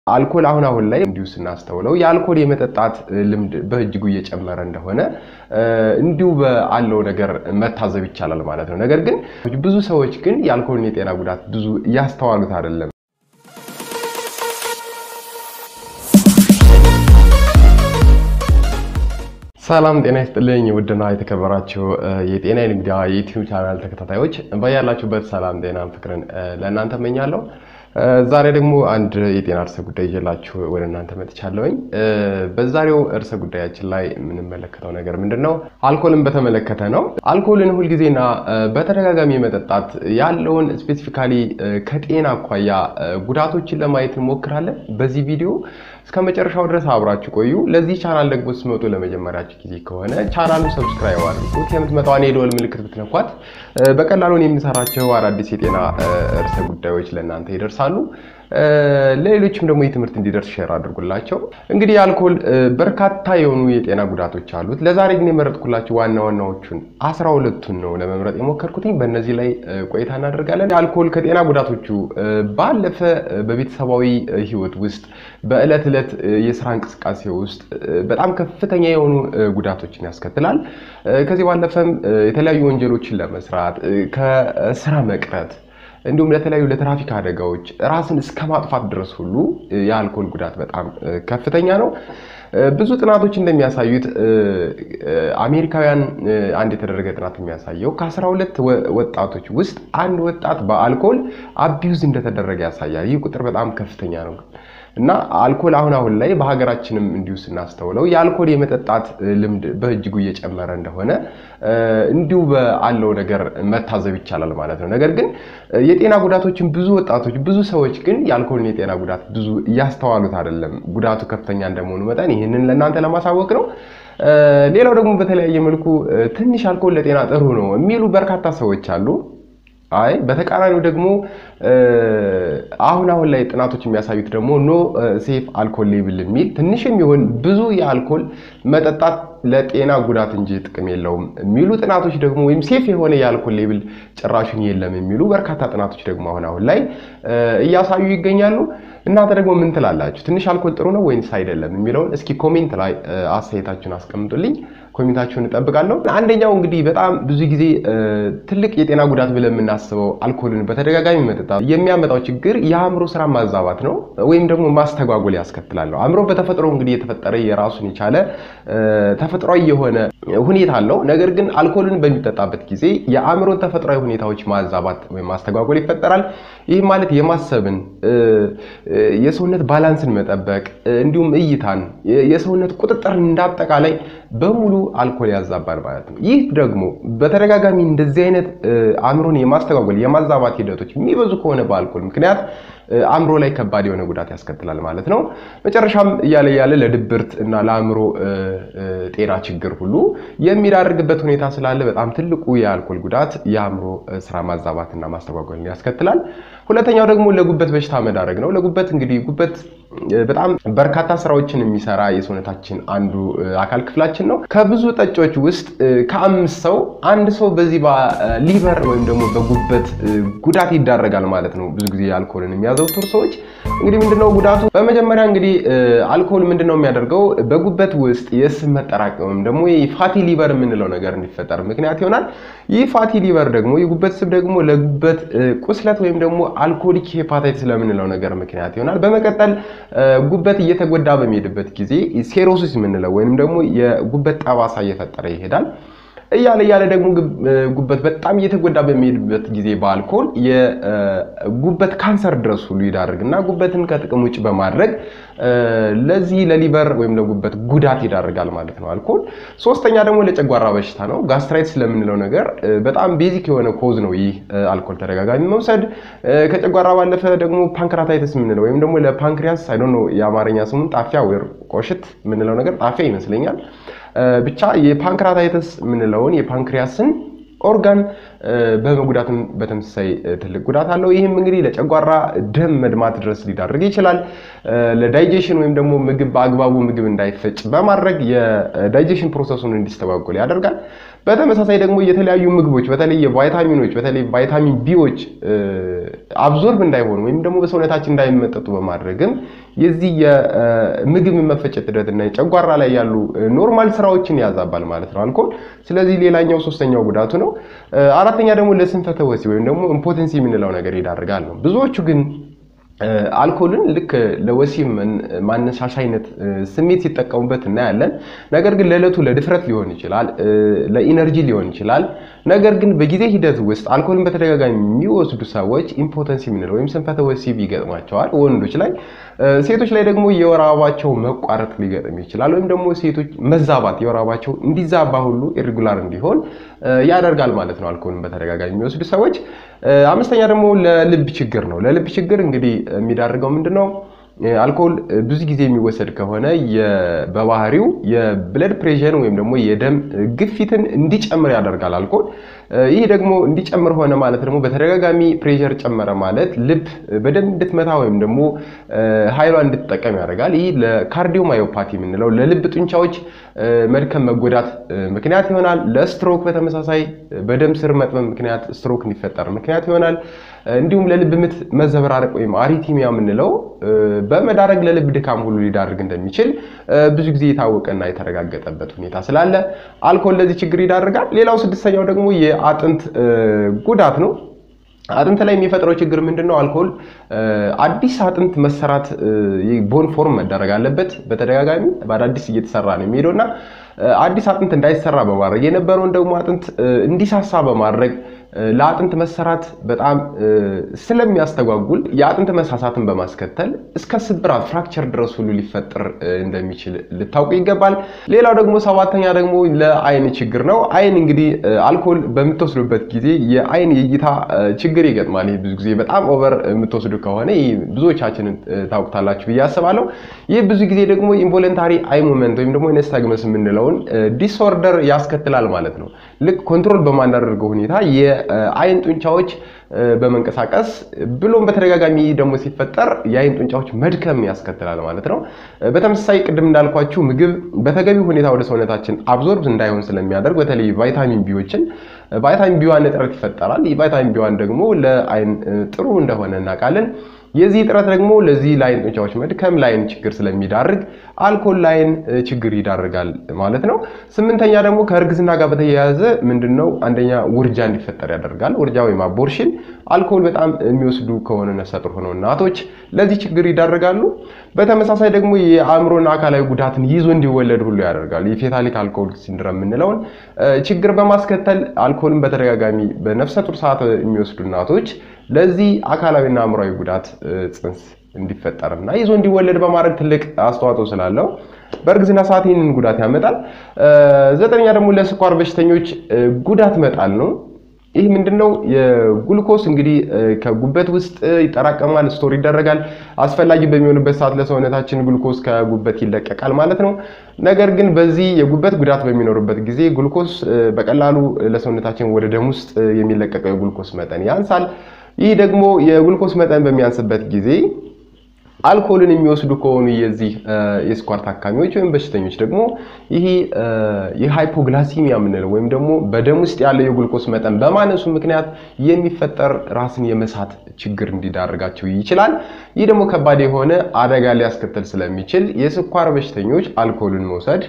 አልኮል አሁን አሁን ላይ እንዲሁ ስናስተውለው የአልኮል የመጠጣት ልምድ በእጅጉ እየጨመረ እንደሆነ እንዲሁ ባለው ነገር መታዘብ ይቻላል ማለት ነው። ነገር ግን ብዙ ሰዎች ግን የአልኮልን የጤና ጉዳት ብዙ እያስተዋሉት አይደለም። ሰላም ጤና ይስጥልኝ። ውድና የተከበራችሁ የጤና ሚዲያ የዩቲዩብ ቻናል ተከታታዮች በያላችሁበት ሰላም፣ ጤና፣ ፍቅርን ለእናንተ እመኛለሁ። ዛሬ ደግሞ አንድ የጤና እርሰ ጉዳይ ይዤላችሁ ወደ እናንተ መጥቻለሁኝ። በዛሬው እርሰ ጉዳያችን ላይ የምንመለከተው ነገር ምንድን ነው? አልኮልን በተመለከተ ነው። አልኮልን ሁልጊዜና በተደጋጋሚ መጠጣት ያለውን ስፔሲፊካሊ ከጤና አኳያ ጉዳቶችን ለማየት እንሞክራለን። በዚህ ቪዲዮ እስከ መጨረሻው ድረስ አብራችሁ ቆዩ። ለዚህ ቻናል ደግሞ ስትመጡ ለመጀመሪያችሁ ጊዜ ከሆነ ቻናሉ ሰብስክራይብ አድርጉት። የምትመጣዋን የደወል ምልክት ብትነኳት በቀላሉን የሚሰራቸው አዳዲስ የጤና ርዕሰ ጉዳዮች ለእናንተ ይደርሳሉ። ለሌሎችም ደግሞ የትምህርት እንዲደርስ ሼር አድርጉላቸው። እንግዲህ አልኮል በርካታ የሆኑ የጤና ጉዳቶች አሉት። ለዛሬ ግን የመረጥኩላችሁ ዋና ዋናዎቹን አስራ ሁለቱን ነው ለመምረጥ የሞከርኩትኝ። በእነዚህ ላይ ቆይታ እናደርጋለን። አልኮል ከጤና ጉዳቶቹ ባለፈ በቤተሰባዊ ሕይወት ውስጥ በዕለት ዕለት የስራ እንቅስቃሴ ውስጥ በጣም ከፍተኛ የሆኑ ጉዳቶችን ያስከትላል። ከዚህ ባለፈም የተለያዩ ወንጀሎችን ለመስራት ከስራ መቅረት እንዲሁም ለተለያዩ ለትራፊክ አደጋዎች ራስን እስከ ማጥፋት ድረስ ሁሉ የአልኮል ጉዳት በጣም ከፍተኛ ነው። ብዙ ጥናቶች እንደሚያሳዩት አሜሪካውያን አንድ የተደረገ ጥናት የሚያሳየው ከአስራ ሁለት ወጣቶች ውስጥ አንድ ወጣት በአልኮል አቢዩዝ እንደተደረገ ያሳያል። ይህ ቁጥር በጣም ከፍተኛ ነው እና አልኮል አሁን አሁን ላይ በሀገራችንም እንዲሁ ስናስተውለው የአልኮል የመጠጣት ልምድ በእጅጉ እየጨመረ እንደሆነ እንዲሁ ባለው ነገር መታዘብ ይቻላል ማለት ነው። ነገር ግን የጤና ጉዳቶችን ብዙ ወጣቶች ብዙ ሰዎች ግን የአልኮልን የጤና ጉዳት ብዙ እያስተዋሉት አይደለም። ጉዳቱ ከፍተኛ እንደመሆኑ መጠን ይህንን ለእናንተ ለማሳወቅ ነው። ሌላው ደግሞ በተለያየ መልኩ ትንሽ አልኮል ለጤና ጥሩ ነው የሚሉ በርካታ ሰዎች አሉ። አይ በተቃራኒው ደግሞ አሁን አሁን ላይ ጥናቶች የሚያሳዩት ደግሞ ኖ ሴፍ አልኮል ሌብል የሚል ትንሽ የሚሆን ብዙ የአልኮል መጠጣት ለጤና ጉዳት እንጂ ጥቅም የለውም የሚሉ ጥናቶች ደግሞ ወይም ሴፍ የሆነ የአልኮል ሌብል ጭራሹን የለም የሚሉ በርካታ ጥናቶች ደግሞ አሁን አሁን ላይ እያሳዩ ይገኛሉ። እናንተ ደግሞ ምን ትላላችሁ? ትንሽ አልኮል ጥሩ ነው ወይንስ አይደለም የሚለውን እስኪ ኮሜንት ላይ አስተያየታችሁን አስቀምጡልኝ። ኮሜንታችሁን እጠብቃለሁ። አንደኛው እንግዲህ በጣም ብዙ ጊዜ ትልቅ የጤና ጉዳት ብለን የምናስበው አልኮልን በተደጋጋሚ መጠጣት የሚያመጣው ችግር የአእምሮ ስራ ማዛባት ነው ወይም ደግሞ ማስተጓጎል ያስከትላል። አእምሮ በተፈጥሮ እንግዲህ የተፈጠረ የራሱን የቻለ ተፈጥሯዊ የሆነ ሁኔታ አለው። ነገር ግን አልኮልን በሚጠጣበት ጊዜ የአእምሮን ተፈጥሯዊ ሁኔታዎች ማዛባት ወይም ማስተጓጎል ይፈጠራል። ይህ ማለት የማሰብን፣ የሰውነት ባላንስን መጠበቅ እንዲሁም እይታን፣ የሰውነት ቁጥጥርን እንዳጠቃላይ በሙሉ አልኮል ያዛባል ማለት ነው። ይህ ደግሞ በተደጋጋሚ እንደዚህ አይነት አእምሮን የማስተጓጎል የማዛባት ሂደቶች የሚበዙ ከሆነ በአልኮል ምክንያት አእምሮ ላይ ከባድ የሆነ ጉዳት ያስከትላል ማለት ነው። መጨረሻም እያለ እያለ ለድብርት እና ለአእምሮ ጤና ችግር ሁሉ የሚዳርግበት ሁኔታ ስላለ በጣም ትልቁ የአልኮል ጉዳት የአእምሮ ስራ ማዛባትና ማስተጓጎልን ያስከትላል። ሁለተኛው ደግሞ ለጉበት በሽታ መዳረግ ነው። ለጉበት እንግዲህ ጉበት በጣም በርካታ ስራዎችን የሚሰራ የሰውነታችን አንዱ አካል ክፍላችን ነው። ከብዙ ጠጮች ውስጥ ከአምስት ሰው አንድ ሰው በዚህ በሊቨር ወይም ደግሞ በጉበት ጉዳት ይዳረጋል ማለት ነው። ብዙ ጊዜ አልኮልን የሚያዘውትሩ ሰዎች እንግዲህ ምንድነው ጉዳቱ? በመጀመሪያ እንግዲህ አልኮል ምንድነው የሚያደርገው በጉበት ውስጥ የስብ መጠራቀም ወይም ደግሞ ፋቲ ሊቨር የምንለው ነገር እንዲፈጠር ምክንያት ይሆናል። ይህ ፋቲ ሊቨር ደግሞ የጉበት ስብ ደግሞ ለጉበት ቁስለት ወይም ደግሞ አልኮሊክ ሄፓታይትስ ለምንለው ነገር ምክንያት ይሆናል። በመቀጠል ጉበት እየተጎዳ በሚሄድበት ጊዜ ሴሮሲስ የምንለው ወይም ደግሞ የጉበት ጠባሳ እየፈጠረ ይሄዳል። እያለ እያለ ደግሞ ጉበት በጣም እየተጎዳ በሚሄድበት ጊዜ በአልኮል የጉበት ካንሰር ድረስ ሁሉ ይዳርግና ጉበትን ከጥቅም ውጭ በማድረግ ለዚህ ለሊቨር ወይም ለጉበት ጉዳት ይዳርጋል ማለት ነው አልኮል። ሶስተኛ ደግሞ ለጨጓራ በሽታ ነው። ጋስትራይትስ ለምንለው ነገር በጣም ቤዚክ የሆነ ኮዝ ነው ይህ አልኮል ተደጋጋሚ መውሰድ። ከጨጓራ ባለፈ ደግሞ ፓንክራታይተስ የምንለው ወይም ደግሞ ለፓንክሪያስ አይ ዶንት ኖ የአማርኛ ስሙን ጣፊያ ወይ ቆሽት የምንለው ነገር ጣፊያ ይመስለኛል ብቻ የፓንክራታይተስ የምንለውን የፓንክሪያስን ኦርጋን በመጉዳትም በተመሳሳይ ትልቅ ጉዳት አለው። ይህም እንግዲህ ለጨጓራ ደም መድማት ድረስ ሊዳርግ ይችላል። ለዳይጀሽን ወይም ደግሞ ምግብ በአግባቡ ምግብ እንዳይፈጭ በማድረግ የዳይጀሽን ፕሮሰሱን እንዲስተጓጎል ያደርጋል። በተመሳሳይ ደግሞ የተለያዩ ምግቦች በተለይ የቫይታሚኖች በተለይ ቫይታሚን ቢዎች አብዞርብ እንዳይሆኑ ወይም ደግሞ በሰውነታችን እንዳይመጠጡ በማድረግም የዚህ የምግብ መፈጨት ሂደትና የጨጓራ ላይ ያሉ ኖርማል ስራዎችን ያዛባል ማለት ነው አልኮል። ስለዚህ ሌላኛው ሶስተኛው ጉዳቱ ነው። አራተኛ ደግሞ ለስንፈተ ወሲብ ወይም ደግሞ ኢምፖቴንሲ የምንለው ነገር ይዳርጋል ነው። ብዙዎቹ ግን አልኮልን ልክ ለወሲብ ማነሳሻ አይነት ስሜት ሲጠቀሙበት እናያለን። ነገር ግን ለዕለቱ ለድፍረት ሊሆን ይችላል፣ ለኢነርጂ ሊሆን ይችላል። ነገር ግን በጊዜ ሂደት ውስጥ አልኮልን በተደጋጋሚ የሚወስዱ ሰዎች ኢምፖተንሲ የምንለው ወይም ስንፈተ ወሲብ ይገጥማቸዋል ወንዶች ላይ። ሴቶች ላይ ደግሞ የወር አበባቸው መቋረጥ ሊገጥም ይችላል። ወይም ደግሞ ሴቶች መዛባት የወር አበባቸው እንዲዛባ ሁሉ ኢሬጉላር እንዲሆን ያደርጋል ማለት ነው አልኮልን በተደጋጋሚ የሚወስዱ ሰዎች። አምስተኛ ደግሞ ለልብ ችግር ነው። ለልብ ችግር እንግዲህ የሚዳርገው ምንድን ነው? አልኮል ብዙ ጊዜ የሚወሰድ ከሆነ በባህሪው የብለድ ፕሬሽር ወይም ደግሞ የደም ግፊትን እንዲጨምር ያደርጋል አልኮል። ይህ ደግሞ እንዲጨምር ሆነ ማለት ደግሞ በተደጋጋሚ ፕሬሸር ጨመረ ማለት ልብ በደንብ እንድትመታ ወይም ደግሞ ኃይሏ እንድትጠቀም ያደርጋል። ይህ ለካርዲዮ ማዮፓቲ የምንለው ለልብ ጡንቻዎች መድከም መጎዳት ምክንያት ይሆናል። ለስትሮክ በተመሳሳይ በደም ስር መጥበብ ምክንያት ስትሮክ እንዲፈጠር ምክንያት ይሆናል። እንዲሁም ለልብ ምት መዘበራረቅ ወይም አሪቲሚያ የምንለው በመዳረግ ለልብ ድካም ሁሉ ሊዳርግ እንደሚችል ብዙ ጊዜ የታወቀና የተረጋገጠበት ሁኔታ ስላለ አልኮል ለዚህ ችግር ይዳርጋል። ሌላው ስድስተኛው ደግሞ የአጥንት ጉዳት ነው። አጥንት ላይ የሚፈጥረው ችግር ምንድን ነው? አልኮል አዲስ አጥንት መሰራት ቦን ፎርም መደረግ አለበት። በተደጋጋሚ በአዳዲስ እየተሰራ ነው የሚሄደው እና አዲስ አጥንት እንዳይሰራ በማድረግ የነበረውን ደግሞ አጥንት እንዲሳሳ በማድረግ ለአጥንት መሰራት በጣም ስለሚያስተጓጉል የአጥንት መሳሳትን በማስከተል እስከ ስብራት ፍራክቸር ድረስ ሁሉ ሊፈጠር እንደሚችል ልታውቁ ይገባል። ሌላው ደግሞ ሰባተኛ ደግሞ ለአይን ችግር ነው። አይን እንግዲህ አልኮል በምትወስዱበት ጊዜ የአይን የእይታ ችግር ይገጥማል። ይህ ብዙ ጊዜ በጣም ኦቨር የምትወስዱ ከሆነ ይህ ብዙዎቻችንን ታውቁታላችሁ ብዬ አስባለሁ። ይህ ብዙ ጊዜ ደግሞ ኢንቮለንታሪ አይ ሙመንት ወይም ደግሞ ነስታግመስ የምንለውን ዲስኦርደር ያስከትላል ማለት ነው። ልክ ኮንትሮል በማናደርገው ሁኔታ የአይን ጡንቻዎች በመንቀሳቀስ ብሎም በተደጋጋሚ ደግሞ ሲፈጠር የአይን ጡንቻዎች መድከም ያስከትላል ማለት ነው። በተመሳሳይ ቅድም እንዳልኳችሁ ምግብ በተገቢ ሁኔታ ወደ ሰውነታችን አብዞርብ እንዳይሆን ስለሚያደርግ በተለይ ቫይታሚን ቢዎችን ቫይታሚን ቢዋን እጥረት ይፈጠራል። ይህ ቫይታሚን ቢዋን ደግሞ ለአይን ጥሩ እንደሆነ እናውቃለን። የዚህ እጥረት ደግሞ ለዚህ ለአይን ጡንቻዎች መድከም ለአይን ችግር ስለሚዳርግ አልኮል ለአይን ችግር ይዳርጋል ማለት ነው። ስምንተኛ ደግሞ ከእርግዝና ጋር በተያያዘ ምንድን ነው አንደኛ ውርጃ እንዲፈጠር ያደርጋል። ውርጃ ወይም አቦርሽን አልኮል በጣም የሚወስዱ ከሆነ ነፍሰ ጡር ሆነው እናቶች ለዚህ ችግር ይዳርጋሉ። በተመሳሳይ ደግሞ የአእምሮና አካላዊ ጉዳትን ይዞ እንዲወለድ ሁሉ ያደርጋል። የፌታሊክ አልኮል ሲንድረም የምንለውን ችግር በማስከተል አልኮልን በተደጋጋሚ በነፍሰ ጡር ሰዓት የሚወስዱ እናቶች ለዚህ አካላዊና አእምሯዊ ጉዳት ጽንስ እንዲፈጠርና ይዞ እንዲወለድ በማድረግ ትልቅ አስተዋጽኦ ስላለው በእርግዝና ሰዓት ይህንን ጉዳት ያመጣል። ዘጠነኛ ደግሞ ለስኳር በሽተኞች ጉዳት መጣል ነው። ይህ ምንድን ነው? የጉልኮስ እንግዲህ ከጉበት ውስጥ ይጠራቀማል፣ ስቶር ይደረጋል። አስፈላጊ በሚሆንበት ሰዓት ለሰውነታችን ጉልኮስ ከጉበት ይለቀቃል ማለት ነው። ነገር ግን በዚህ የጉበት ጉዳት በሚኖርበት ጊዜ ጉልኮስ በቀላሉ ለሰውነታችን ወደ ደም ውስጥ የሚለቀቀው የጉልኮስ መጠን ያንሳል። ይህ ደግሞ የጉልኮስ መጠን በሚያንስበት ጊዜ አልኮልን የሚወስዱ ከሆኑ የዚህ የስኳር ታካሚዎች ወይም በሽተኞች ደግሞ ይሄ የሃይፖግላሲሚያ የምንለው ወይም ደግሞ በደም ውስጥ ያለው የጉልኮስ መጠን በማነሱ ምክንያት የሚፈጠር ራስን የመሳት ችግር እንዲዳርጋቸው ይችላል። ይህ ደግሞ ከባድ የሆነ አደጋ ሊያስከትል ስለሚችል የስኳር በሽተኞች አልኮልን መውሰድ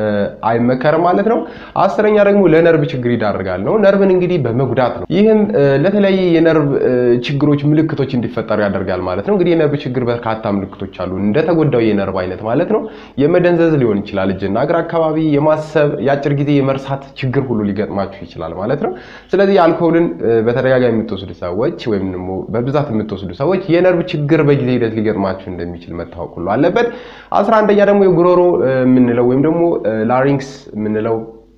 አይመከርም ማለት ነው። አስረኛ ደግሞ ለነርቭ ችግር ይዳርጋል ነው። ነርቭን እንግዲህ በመጉዳት ነው። ይህም ለተለያየ የነርቭ ችግሮች ምልክቶች እንዲፈጠሩ ያደርጋል ማለት ነው። እንግዲህ የነርቭ ችግር በርካታ ምልክቶች አሉ። እንደተጎዳው የነርቭ አይነት ማለት ነው። የመደንዘዝ ሊሆን ይችላል፣ እጅና እግር አካባቢ የማሰብ የአጭር ጊዜ የመርሳት ችግር ሁሉ ሊገጥማችሁ ይችላል ማለት ነው። ስለዚህ አልኮልን በተደጋጋሚ የምትወስዱ ሰዎች ወይም ደግሞ በብዛት የምትወስዱ ሰዎች የነርቭ ችግር በጊዜ ሂደት ሊገጥማችሁ እንደሚችል መታወቅ ሁሉ አለበት። አስራ አንደኛ ደግሞ የጉሮሮ የምንለው ወይም ደግሞ ላሪንክስ የምንለው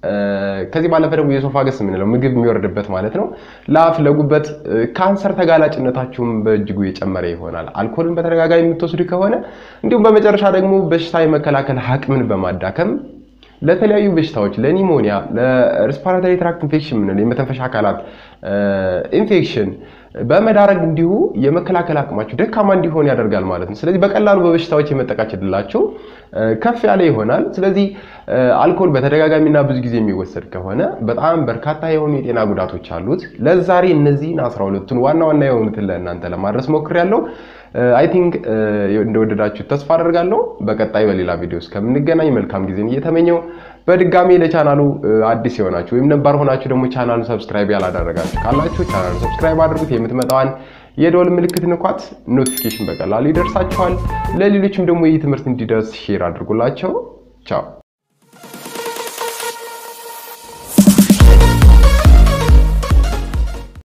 ከዚህ ባለፈ ደግሞ የሶፋገስ የምንለው ምግብ የሚወርድበት ማለት ነው። ለአፍ ለጉበት ካንሰር ተጋላጭነታችሁም በእጅጉ የጨመረ ይሆናል አልኮልን በተደጋጋሚ የምትወስዱ ከሆነ። እንዲሁም በመጨረሻ ደግሞ በሽታ የመከላከል አቅምን በማዳከም ለተለያዩ በሽታዎች ለኒሞኒያ፣ ለሬስፓራቶሪ ትራክት ኢንፌክሽን የምንለው የመተንፈሻ አካላት ኢንፌክሽን በመዳረግ እንዲሁ የመከላከል አቅማችሁ ደካማ እንዲሆን ያደርጋል ማለት ነው። ስለዚህ በቀላሉ በበሽታዎች የመጠቃት ዕድላቸው ከፍ ያለ ይሆናል። ስለዚህ አልኮል በተደጋጋሚና ብዙ ጊዜ የሚወሰድ ከሆነ በጣም በርካታ የሆኑ የጤና ጉዳቶች አሉት። ለዛሬ እነዚህን አስራ ሁለቱን ዋና ዋና የሆኑትን ለእናንተ ለማድረስ ሞክሬያለሁ። አይ ቲንክ እንደወደዳችሁ ተስፋ አደርጋለሁ። በቀጣይ በሌላ ቪዲዮ እስከምንገናኝ መልካም ጊዜን እየተመኘው በድጋሚ ለቻናሉ አዲስ የሆናችሁ ወይም ነባር ሆናችሁ ደግሞ ቻናሉን ሰብስክራይብ ያላደረጋችሁ ካላችሁ ቻናሉን ሰብስክራይብ አድርጉት። የምትመጣዋን የደወል ምልክት ንኳት፣ ኖቲፊኬሽን በቀላሉ ይደርሳችኋል። ለሌሎችም ደግሞ ይህ ትምህርት እንዲደርስ ሼር አድርጉላቸው። ቻው